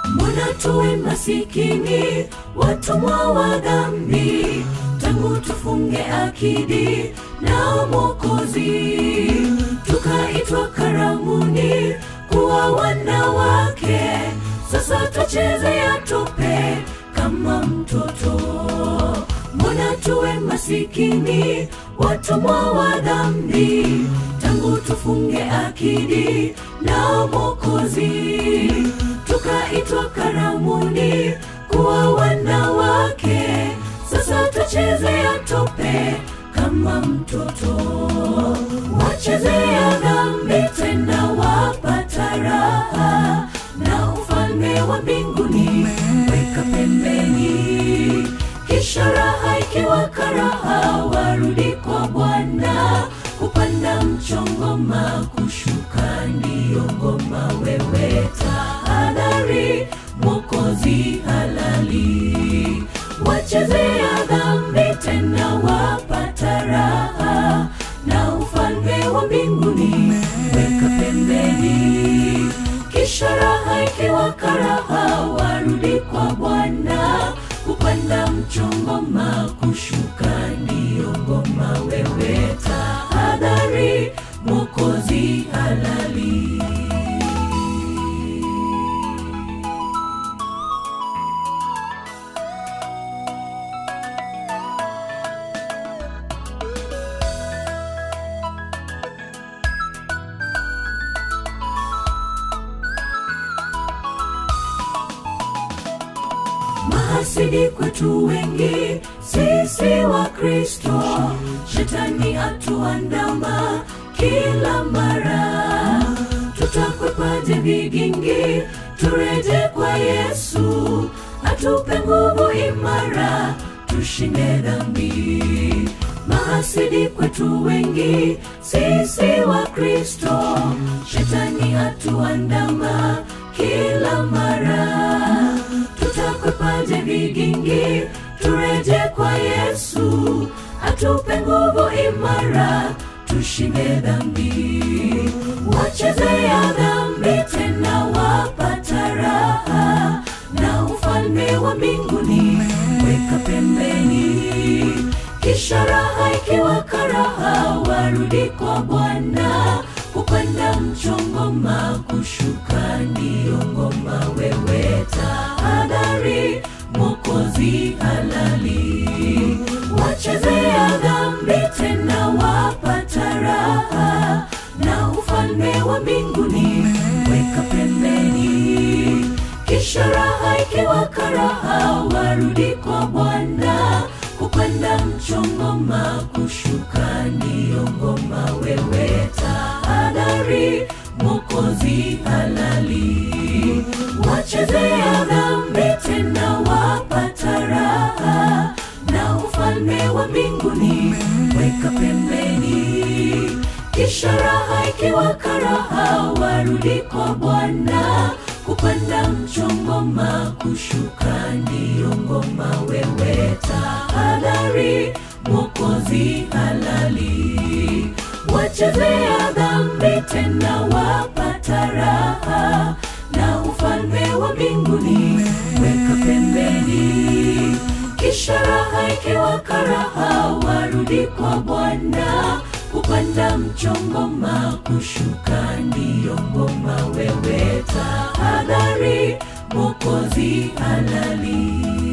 mbona tuwe masikini, watumwa wa dhambi, tangu tufunge akidi na Mwokozi, tukaitwa karamuni kuwa wanawake, sasa twachezea tope kama mtoto. Mbona tuwe masikini, watumwa wa dhambi, tangu tufunge akidi na Mwokozi, tukaitwa karamuni kuwa wanawake, sasa twachezea tope kama mtoto. Wachezea dhambi tena wapata raha, na ufalme wa mbinguni weka pembeni, kisha raha ikiwa karaha, warudi kwa Bwana kupanda mchongoma, kushuka ndiyo ngoma. Wewe tahadhari, Mwokozi halali, wachezea dhambi tena wapata raha, na ufalme wa mbinguni weka pembeni, kisha raha ikiwa karaha, warudi kwa Bwana kupanda mchongoma, kushuka ndiyo ngoma. Wewe tahadhari, Mwokozi halali. mahasidi kwetu wengi, sisi wa Kristo, shetani atuandama kila mara. Tutakwepaje vigingi? Tureje kwa Yesu, atupe nguvu imara, tushinde dhambi. Mahasidi kwetu wengi, sisi wa Kristo, shetani atuandama kila mara tutakwepaje vigingi? Tureje kwa Yesu, atupe nguvu imara, tushinde dhambi. Wachezea dhambi tena wapata raha, na ufalme wa mbinguni weka pembeni, kisha raha ikiwa karaha, warudi kwa Bwana kupanda mchongoma, kushuka ndiyo ngoma. Wewe tahadhari, Mwokozi halali, wachezea dhambi tena wapata raha, na ufalme wa mbinguni weka pembeni, kisha raha ikiwa karaha, warudi kwa Bwana kupanda mchongoma, kushuka ndiyo ngoma. Wewe tahadhari, Mwokozi halali, wachezea dhambi tena wapata raha, na ufalme wa mbinguni weka pembeni, kisha raha ikiwa karaha, warudi kwa Bwana kupanda mchongoma, kushuka ndiyo ngoma. Wewe tahadhari, Mwokozi halali, wachezea dhambi tena wapata raha, na ufalme wa mbinguni weka pembeni, kisha raha ikiwa karaha, warudi kwa Bwana kupanda mchongoma, kushuka ndiyo ngoma. Wewe tahadhari, Mwokozi halali.